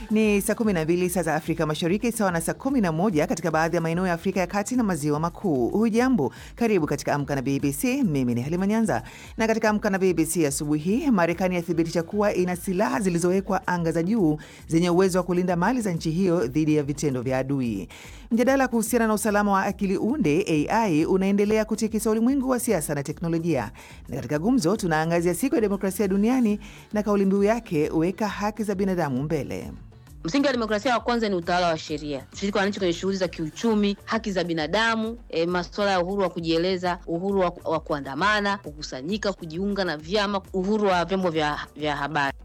Ni saa 12 saa za Afrika Mashariki, sawa na saa 11 katika baadhi ya maeneo ya Afrika ya Kati na Maziwa Makuu. Hujambo, karibu katika Amka na BBC. Mimi ni Halima Nyanza, na katika Amka na BBC asubuhi hii, Marekani yathibitisha kuwa ina silaha zilizowekwa anga za juu zenye uwezo wa kulinda mali za nchi hiyo dhidi ya vitendo vya adui. Mjadala kuhusiana na usalama wa akili unde AI unaendelea kutikisa ulimwengu wa siasa na teknolojia, na katika gumzo tunaangazia siku ya demokrasia duniani na kauli mbiu yake, weka haki za binadamu mbele. Msingi wa demokrasia wa kwanza ni utawala wa sheria, ushiriki wa wananchi kwenye shughuli za kiuchumi, haki za binadamu, e, masuala ya uhuru wa kujieleza, uhuru wa, wa kuandamana, kukusanyika, kujiunga na vyama, uhuru wa vyombo vya, vya habari.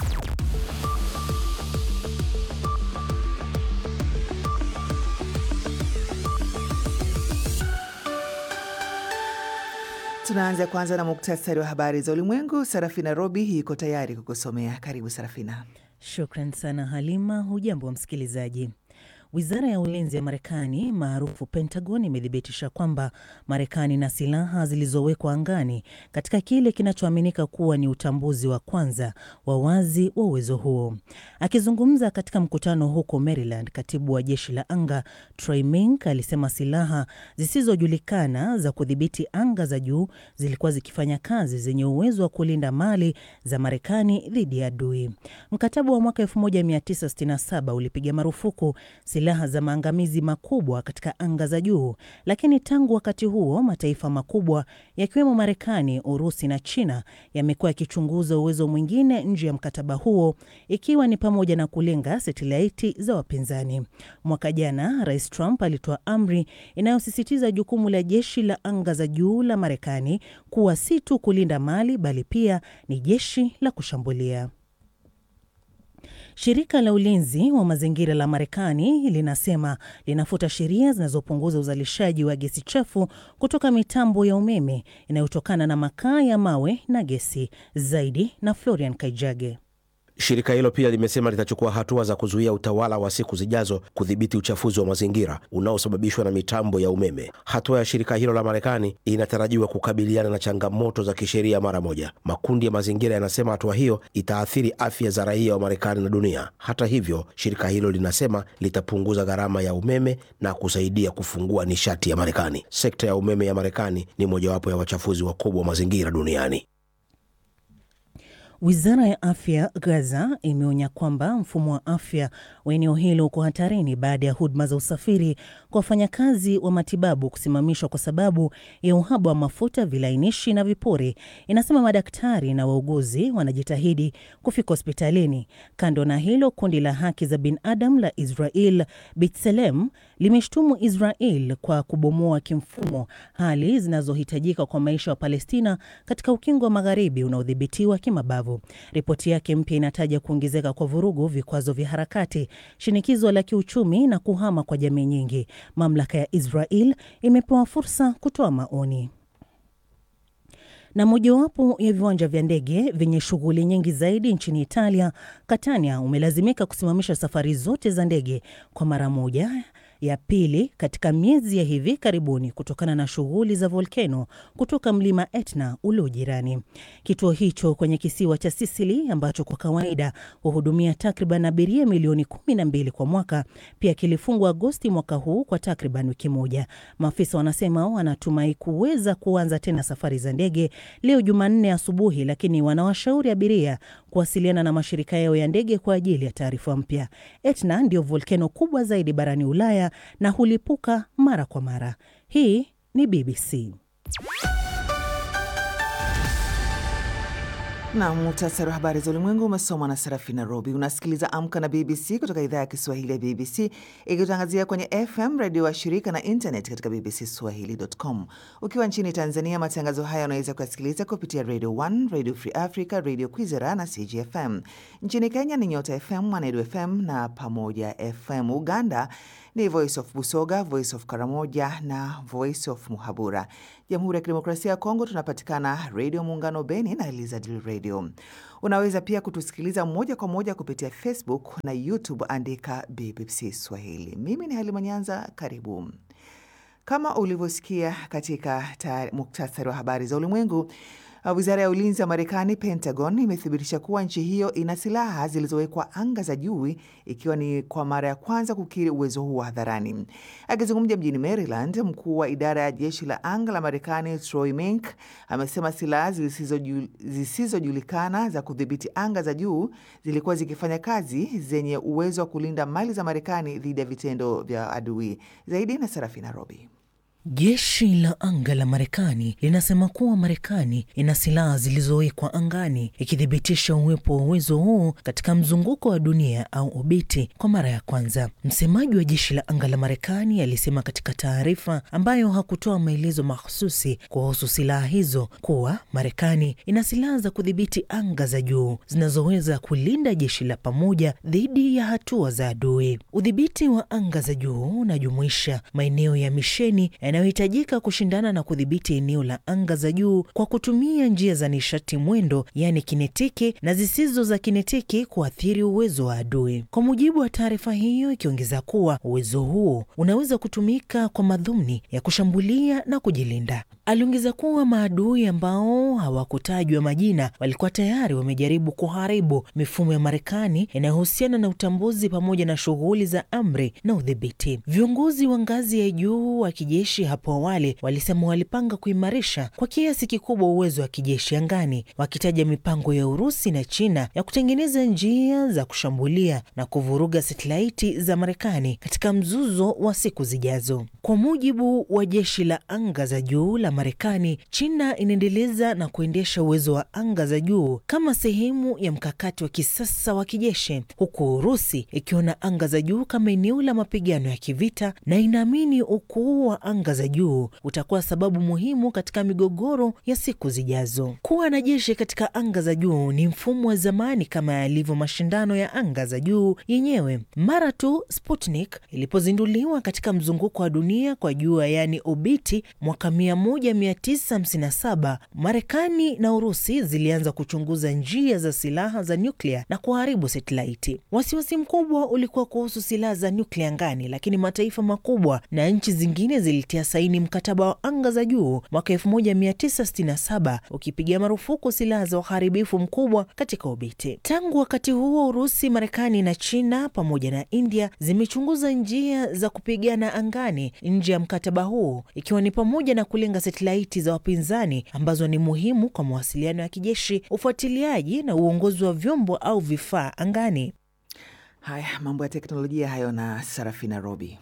Tunaanza kwanza na muktasari wa habari za ulimwengu. Sarafina Robi yuko tayari kukusomea. Karibu Sarafina. Shukran sana Halima. Hujambo wa msikilizaji. Wizara ya ulinzi ya Marekani maarufu Pentagon imethibitisha kwamba Marekani na silaha zilizowekwa angani katika kile kinachoaminika kuwa ni utambuzi wa kwanza wa wazi wa uwezo huo. Akizungumza katika mkutano huko Maryland, katibu wa jeshi la anga Troy Mink alisema silaha zisizojulikana za kudhibiti anga za juu zilikuwa zikifanya kazi zenye uwezo wa kulinda mali za Marekani dhidi ya adui. Mkataba wa mwaka 1967 ulipiga marufuku silaha za maangamizi makubwa katika anga za juu, lakini tangu wakati huo mataifa makubwa yakiwemo Marekani, Urusi na China yamekuwa yakichunguza uwezo mwingine nje ya mkataba huo, ikiwa ni pamoja na kulenga satelaiti za wapinzani. Mwaka jana Rais Trump alitoa amri inayosisitiza jukumu la jeshi la anga za juu la Marekani kuwa si tu kulinda mali, bali pia ni jeshi la kushambulia. Shirika la ulinzi wa mazingira la Marekani linasema linafuta sheria zinazopunguza uzalishaji wa gesi chafu kutoka mitambo ya umeme inayotokana na makaa ya mawe na gesi. Zaidi na Florian Kaijage. Shirika hilo pia limesema litachukua hatua za kuzuia utawala wa siku zijazo kudhibiti uchafuzi wa mazingira unaosababishwa na mitambo ya umeme. Hatua ya shirika hilo la Marekani inatarajiwa kukabiliana na changamoto za kisheria mara moja. Makundi ya mazingira yanasema hatua hiyo itaathiri afya za raia wa Marekani na dunia. Hata hivyo, shirika hilo linasema litapunguza gharama ya umeme na kusaidia kufungua nishati ya Marekani. Sekta ya umeme ya Marekani ni mojawapo ya wachafuzi wakubwa wa mazingira duniani. Wizara ya afya Gaza imeonya kwamba mfumo wa afya wa eneo hilo uko hatarini baada ya huduma za usafiri kwa wafanyakazi wa matibabu kusimamishwa kwa sababu ya uhaba wa mafuta, vilainishi na vipuri. Inasema madaktari na wauguzi wanajitahidi kufika hospitalini. Kando na hilo, kundi la haki za binadamu la Israel B'Tselem limeshtumu Israel kwa kubomoa kimfumo hali zinazohitajika kwa maisha wa Palestina katika ukingo wa magharibi unaodhibitiwa kimabavu. Ripoti yake mpya inataja kuongezeka kwa vurugu, vikwazo vya harakati, shinikizo la kiuchumi na kuhama kwa jamii nyingi. Mamlaka ya Israel imepewa fursa kutoa maoni na mojawapo ya viwanja vya ndege vyenye shughuli nyingi zaidi nchini Italia, Catania, umelazimika kusimamisha safari zote za ndege kwa mara moja ya pili katika miezi ya hivi karibuni kutokana na shughuli za volkeno kutoka mlima Etna ulio jirani. Kituo hicho kwenye kisiwa cha Sisili ambacho kwa kawaida huhudumia takriban abiria milioni kumi na mbili kwa mwaka pia kilifungwa Agosti mwaka huu kwa takriban wiki moja. Maafisa wanasema wanatumai kuweza kuanza tena safari za ndege leo Jumanne asubuhi, lakini wanawashauri abiria kuwasiliana na mashirika yao ya ndege kwa ajili ya taarifa mpya. Etna ndio volkeno kubwa zaidi barani Ulaya na hulipuka mara kwa mara. Hii ni BBC. Na muhtasari wa habari za ulimwengu umesomwa na Serafina Robi. Unasikiliza Amka na BBC kutoka idhaa ya Kiswahili ya BBC ikitangazia kwenye FM redio wa shirika na internet katika bbcswahili.com. Ukiwa nchini Tanzania, matangazo haya unaweza kuyasikiliza kupitia Radio 1, Radio Free Africa, Radio Kwizera na CGFM. Nchini Kenya ni Nyota FM, Mwanedu FM na Pamoja FM. Uganda ni Voice of Busoga, Voice of Karamoja na Voice of Muhabura. Jamhuri ya Kidemokrasia ya Kongo tunapatikana Redio Muungano Beni na Elizadil Radio. Unaweza pia kutusikiliza moja kwa moja kupitia Facebook na YouTube, andika BBC Swahili. Mimi ni Halima Nyanza, karibu. Kama ulivyosikia katika muktasari wa habari za ulimwengu, Wizara ya ulinzi ya Marekani, Pentagon, imethibitisha kuwa nchi hiyo ina silaha zilizowekwa anga za juu, ikiwa ni kwa mara ya kwanza kukiri uwezo huo hadharani. Akizungumza mjini Maryland, mkuu wa idara ya jeshi la anga la Marekani Troy Mink amesema silaha zisizojulikana za kudhibiti anga za juu zilikuwa zikifanya kazi zenye uwezo wa kulinda mali za Marekani dhidi ya vitendo vya adui. Zaidi na Serafina Robi. Jeshi la anga la Marekani linasema kuwa Marekani ina silaha zilizowekwa angani, ikithibitisha uwepo wa uwezo huu katika mzunguko wa dunia au obiti kwa mara ya kwanza. Msemaji wa jeshi la anga la Marekani alisema katika taarifa ambayo hakutoa maelezo mahususi kuhusu silaha hizo kuwa Marekani ina silaha za kudhibiti anga za juu zinazoweza kulinda jeshi la pamoja dhidi ya hatua za adui. Udhibiti wa anga za juu unajumuisha maeneo ya misheni yanayohitajika kushindana na kudhibiti eneo la anga za juu kwa kutumia njia za nishati mwendo, yaani kinetiki na zisizo za kinetiki, kuathiri uwezo wa adui. Kwa mujibu wa taarifa hiyo, ikiongeza kuwa uwezo huo unaweza kutumika kwa madhumuni ya kushambulia na kujilinda. Aliongeza kuwa maadui ambao hawakutajwa majina walikuwa tayari wamejaribu kuharibu mifumo ya Marekani inayohusiana na utambuzi pamoja na shughuli za amri na udhibiti. Viongozi wa ngazi ya juu wa kijeshi hapo awali walisema walipanga kuimarisha kwa kiasi kikubwa uwezo wa kijeshi angani, wakitaja mipango ya Urusi na China ya kutengeneza njia za kushambulia na kuvuruga satelaiti za Marekani katika mzuzo wa siku zijazo. Kwa mujibu wa jeshi la anga za juu la Marekani, China inaendeleza na kuendesha uwezo wa anga za juu kama sehemu ya mkakati wa kisasa wa kijeshi, huku Urusi ikiona anga za juu kama eneo la mapigano ya kivita na inaamini ukuu wa anga za juu utakuwa sababu muhimu katika migogoro ya siku zijazo. Kuwa na jeshi katika anga za juu ni mfumo wa zamani kama yalivyo mashindano ya anga za juu yenyewe. Mara tu Sputnik ilipozinduliwa katika mzunguko wa dunia kwa jua, yaani obiti, mwaka 1957 Marekani na Urusi zilianza kuchunguza njia za silaha za nyuklia na kuharibu satelaiti. Wasiwasi mkubwa ulikuwa kuhusu silaha za nyuklia angani, lakini mataifa makubwa na nchi zingine zilitia saini mkataba wa anga za juu mwaka 1967 ukipiga marufuku silaha za uharibifu mkubwa katika obiti. Tangu wakati huo, Urusi, Marekani na China pamoja na India zimechunguza njia za kupigana angani nje ya mkataba huu, ikiwa ni pamoja na kulenga satelaiti za wapinzani ambazo ni muhimu kwa mawasiliano ya kijeshi, ufuatiliaji na uongozi wa vyombo au vifaa angani. Haya, mambo ya teknolojia hayo na Sarafina Robi.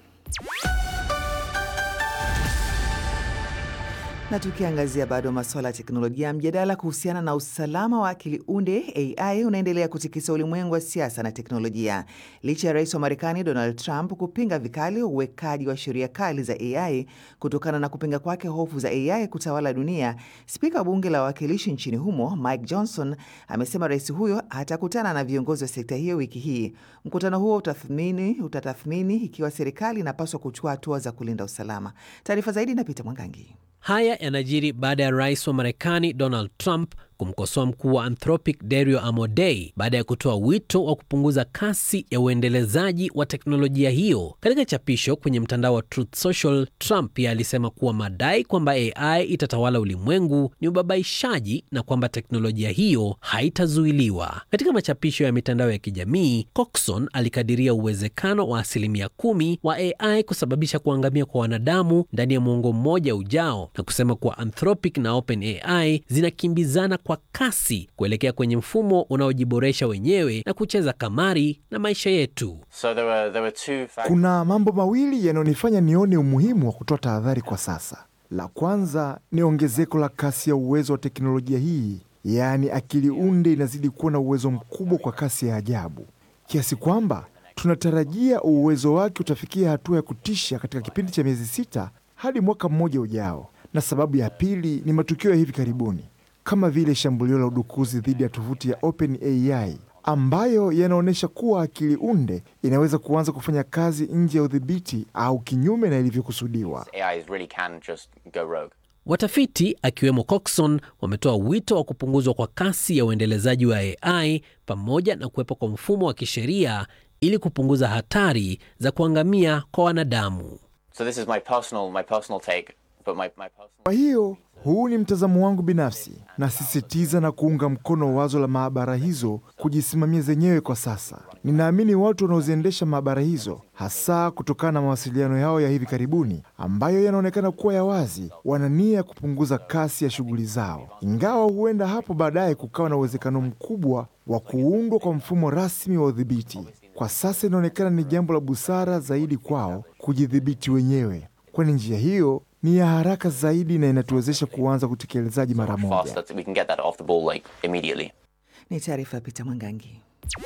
Na tukiangazia bado masuala ya teknolojia, mjadala kuhusiana na usalama wa akili unde AI unaendelea kutikisa ulimwengu wa siasa na teknolojia. Licha ya rais wa Marekani Donald Trump kupinga vikali uwekaji wa sheria kali za AI kutokana na kupinga kwake hofu za AI kutawala dunia, spika wa bunge la wawakilishi nchini humo Mike Johnson amesema rais huyo atakutana na viongozi wa sekta hiyo wiki hii. Mkutano huo utathmini utatathmini ikiwa serikali inapaswa kuchukua hatua za kulinda usalama. Taarifa zaidi na Peter Mwangangi. Haya yanajiri baada ya rais wa Marekani Donald Trump kumkosoa mkuu wa Anthropic Dario Amodei baada ya kutoa wito wa kupunguza kasi ya uendelezaji wa teknolojia hiyo. Katika chapisho kwenye mtandao wa Truth Social, Trump pia alisema kuwa madai kwamba AI itatawala ulimwengu ni ubabaishaji na kwamba teknolojia hiyo haitazuiliwa. Katika machapisho ya mitandao ya kijamii, Coxon alikadiria uwezekano wa asilimia kumi wa AI kusababisha kuangamia kwa wanadamu ndani ya mwongo mmoja ujao na kusema kuwa Anthropic na OpenAI zinakimbizana kwa kasi kuelekea kwenye mfumo unaojiboresha wenyewe na kucheza kamari na maisha yetu. So there were, there were two factors. Kuna mambo mawili yanayonifanya nione umuhimu wa kutoa tahadhari kwa sasa. La kwanza ni ongezeko la kasi ya uwezo wa teknolojia hii, yaani akili unde inazidi kuwa na uwezo mkubwa kwa kasi ya ajabu, kiasi kwamba tunatarajia uwezo wake utafikia hatua ya kutisha katika kipindi cha miezi sita hadi mwaka mmoja ujao. Na sababu ya pili ni matukio ya hivi karibuni kama vile shambulio la udukuzi dhidi ya tovuti ya OpenAI ambayo yanaonyesha kuwa akili unde inaweza kuanza kufanya kazi nje ya udhibiti au kinyume na ilivyokusudiwa. AIs really can just go rogue. Watafiti akiwemo Coxon wametoa wito wa kupunguzwa kwa kasi ya uendelezaji wa AI pamoja na kuwepo kwa mfumo wa kisheria ili kupunguza hatari za kuangamia kwa wanadamu. So this is my personal, my personal take. But my, my personal Kwa hiyo huu ni mtazamo wangu binafsi. Nasisitiza na kuunga mkono wazo la maabara hizo kujisimamia zenyewe kwa sasa. Ninaamini watu wanaoziendesha maabara hizo, hasa kutokana na mawasiliano yao ya hivi karibuni ambayo yanaonekana kuwa ya wazi, wana nia ya kupunguza kasi ya shughuli zao, ingawa huenda hapo baadaye kukawa na uwezekano mkubwa wa kuundwa kwa mfumo rasmi wa udhibiti. Kwa sasa inaonekana ni jambo la busara zaidi kwao kujidhibiti wenyewe, kwani njia hiyo ni ya haraka zaidi na inatuwezesha kuanza utekelezaji mara moja. fast that we can get that off the ball like immediately. Ni taarifa ya Peter Mwangangi.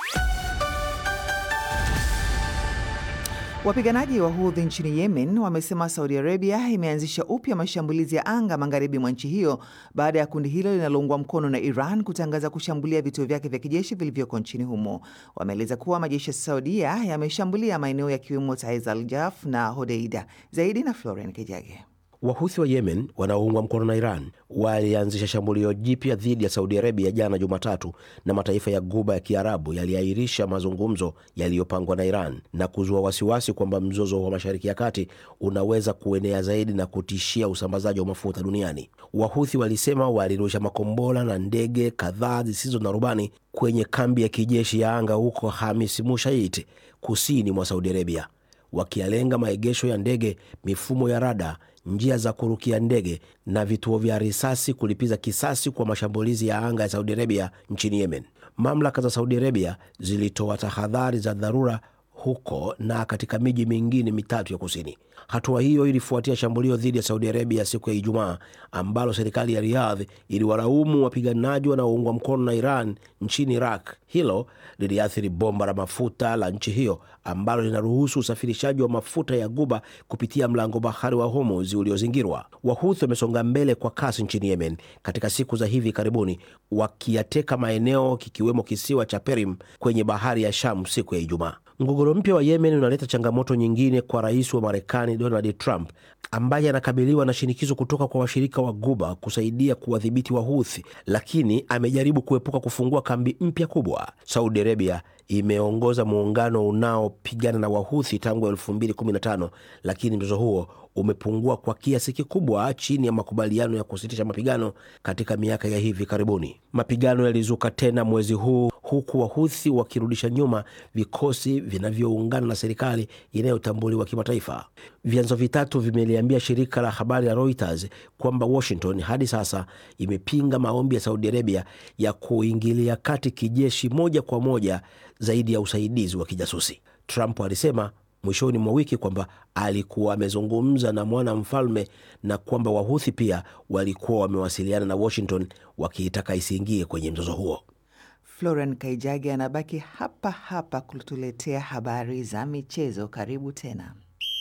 Wapiganaji wa Houthi nchini Yemen wamesema Saudi Arabia imeanzisha upya mashambulizi ya anga magharibi mwa nchi hiyo baada ya kundi hilo linaloungwa mkono na Iran kutangaza kushambulia vituo vyake vya kijeshi vilivyoko nchini humo. Wameeleza kuwa majeshi ya Saudia yameshambulia maeneo yakiwemo Taiz al Jaf na Hodeida. Zaidi na Florian Kijage. Wahuthi wa Yemen wanaoungwa mkono na Iran walianzisha shambulio jipya dhidi ya Saudi Arabia jana Jumatatu, na mataifa ya Guba ya Kiarabu yaliahirisha mazungumzo yaliyopangwa na Iran na kuzua wasiwasi kwamba mzozo wa Mashariki ya Kati unaweza kuenea zaidi na kutishia usambazaji wa mafuta duniani. Wahuthi walisema walirusha makombora na ndege kadhaa zisizo na rubani kwenye kambi ya kijeshi ya anga huko Hamis Mushait, kusini mwa Saudi Arabia, wakialenga maegesho ya ndege, mifumo ya rada njia za kurukia ndege na vituo vya risasi kulipiza kisasi kwa mashambulizi ya anga ya Saudi Arabia nchini Yemen. Mamlaka za Saudi Arabia zilitoa tahadhari za dharura huko na katika miji mingine mitatu ya kusini. Hatua hiyo ilifuatia shambulio dhidi ya Saudi Arabia siku ya Ijumaa ambalo serikali ya Riyadh iliwalaumu wapiganaji wanaoungwa mkono na Iran nchini Iraq. Hilo liliathiri bomba la mafuta la nchi hiyo ambalo linaruhusu usafirishaji wa mafuta ya Guba kupitia mlango bahari wa Hormuz uliozingirwa. Wahuthi wamesonga mbele kwa kasi nchini Yemen katika siku za hivi karibuni, wakiyateka maeneo kikiwemo kisiwa cha Perim kwenye bahari ya Sham siku ya Ijumaa. Mgogoro mpya wa Yemen unaleta changamoto nyingine kwa rais wa Marekani Donald Trump ambaye anakabiliwa na shinikizo kutoka kwa washirika wa Guba kusaidia kuwadhibiti Wahuthi, lakini amejaribu kuepuka kufungua kambi mpya kubwa. Saudi Arabia imeongoza muungano unaopigana na Wahuthi tangu 2015 lakini mzozo huo umepungua kwa kiasi kikubwa chini ya makubaliano ya kusitisha mapigano katika miaka ya hivi karibuni. Mapigano yalizuka tena mwezi huu huku Wahuthi wakirudisha nyuma vikosi vinavyoungana na serikali inayotambuliwa kimataifa. Vyanzo vitatu vimeliambia shirika la habari la Reuters kwamba Washington hadi sasa imepinga maombi ya Saudi Arabia ya kuingilia kati kijeshi moja kwa moja zaidi ya usaidizi wa kijasusi. Trump alisema mwishoni mwa wiki kwamba alikuwa amezungumza na mwana mfalme na kwamba Wahuthi pia walikuwa wamewasiliana na Washington wakiitaka isiingie kwenye mzozo huo. Florian Kaijage anabaki hapa hapa kutuletea habari za michezo. Karibu tena.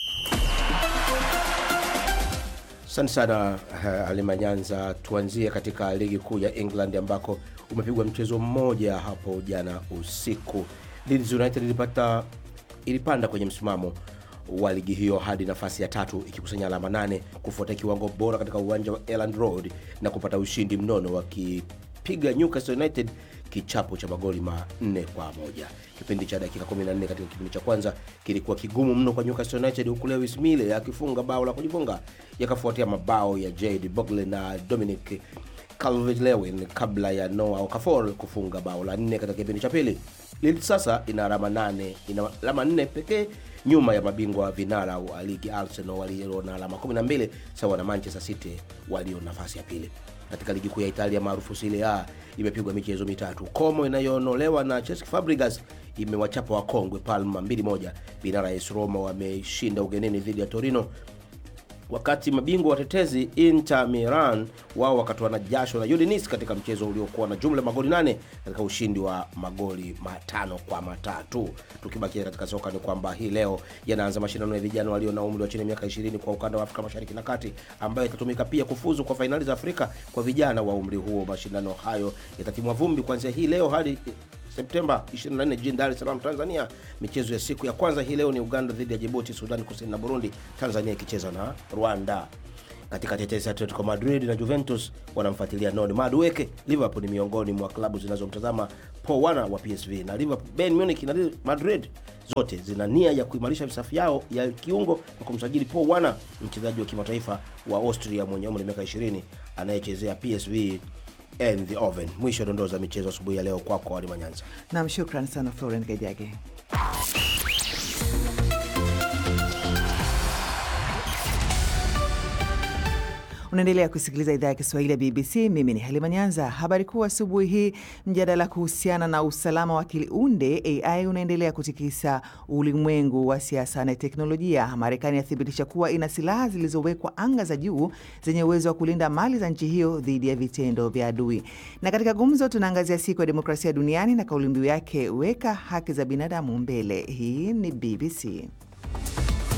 Asante sana uh, Halima Nyanza. Tuanzie katika ligi kuu ya England ambako umepigwa mchezo mmoja hapo jana usiku. Leeds United ilipata ilipanda kwenye msimamo wa ligi hiyo hadi nafasi ya tatu ikikusanya alama nane kufuatia kiwango bora katika uwanja wa Elland Road na kupata ushindi mnono wakipiga Newcastle United kichapo cha magoli manne kwa moja. Kipindi cha dakika 14 katika kipindi cha kwanza kilikuwa kigumu mno kwa Newcastle United, huku Lewis Mille akifunga bao la kujifunga, yakafuatia mabao ya Jade Bogle na Dominic Calvert-Lewin kabla ya Noah Okafor kufunga bao la nne katika kipindi cha pili. Leeds sasa ina alama nane, ina alama nne pekee nyuma ya mabingwa vinara wa ligi Arsenal walio na alama 12 sawa na Manchester City walio nafasi ya pili. Katika ligi kuu ya Italia maarufu Serie A imepigwa michezo mitatu. Como inayoonolewa na Cesc Fabregas imewachapa wakongwe Palma 2-1. Vinara AS Roma wameshinda ugenini dhidi ya Torino wakati mabingwa watetezi Inter Milan wao wakatoana jasho na Udinese katika mchezo uliokuwa na jumla magoli nane katika ushindi wa magoli matano kwa matatu. Tukibakia katika soka ni kwamba hii leo yanaanza mashindano ya vijana walio na umri wa chini ya miaka 20 kwa ukanda wa Afrika Mashariki na Kati, ambayo itatumika pia kufuzu kwa fainali za Afrika kwa vijana wa umri huo. Mashindano hayo yatatimwa vumbi kuanzia hii leo hadi Septemba 24 jijini Dar es Salaam, Tanzania. Michezo ya siku ya kwanza hii leo ni Uganda dhidi ya Djibouti, Sudani Kusini na Burundi, Tanzania ikicheza na Rwanda. Katika tetesi Atletico Madrid na Juventus wanamfuatilia Noni Madueke. Liverpool ni miongoni mwa klabu zinazomtazama Paul Werner wa PSV na Liverpool, Bayern Munich na Madrid zote zina nia ya kuimarisha safu yao ya kiungo kwa kumsajili Paul Werner, mchezaji wa kimataifa wa Austria mwenye umri wa miaka 20 anayechezea PSV and the Oven. Mwisho wa dondoo za michezo asubuhi ya leo kwako kwa Halima Nyanza. Nam, shukran sana Florent Gajage. Unaendelea kusikiliza idhaa ya Kiswahili ya BBC. Mimi ni Halima Nyanza. Habari kuu asubuhi hii, mjadala kuhusiana na usalama wa akili unde AI unaendelea kutikisa ulimwengu wa siasa na teknolojia. Marekani yathibitisha kuwa ina silaha zilizowekwa anga za juu zenye uwezo wa kulinda mali za nchi hiyo dhidi ya vitendo vya adui. Na katika gumzo, tunaangazia siku ya demokrasia duniani na kauli mbiu yake, weka haki za binadamu mbele. Hii ni BBC.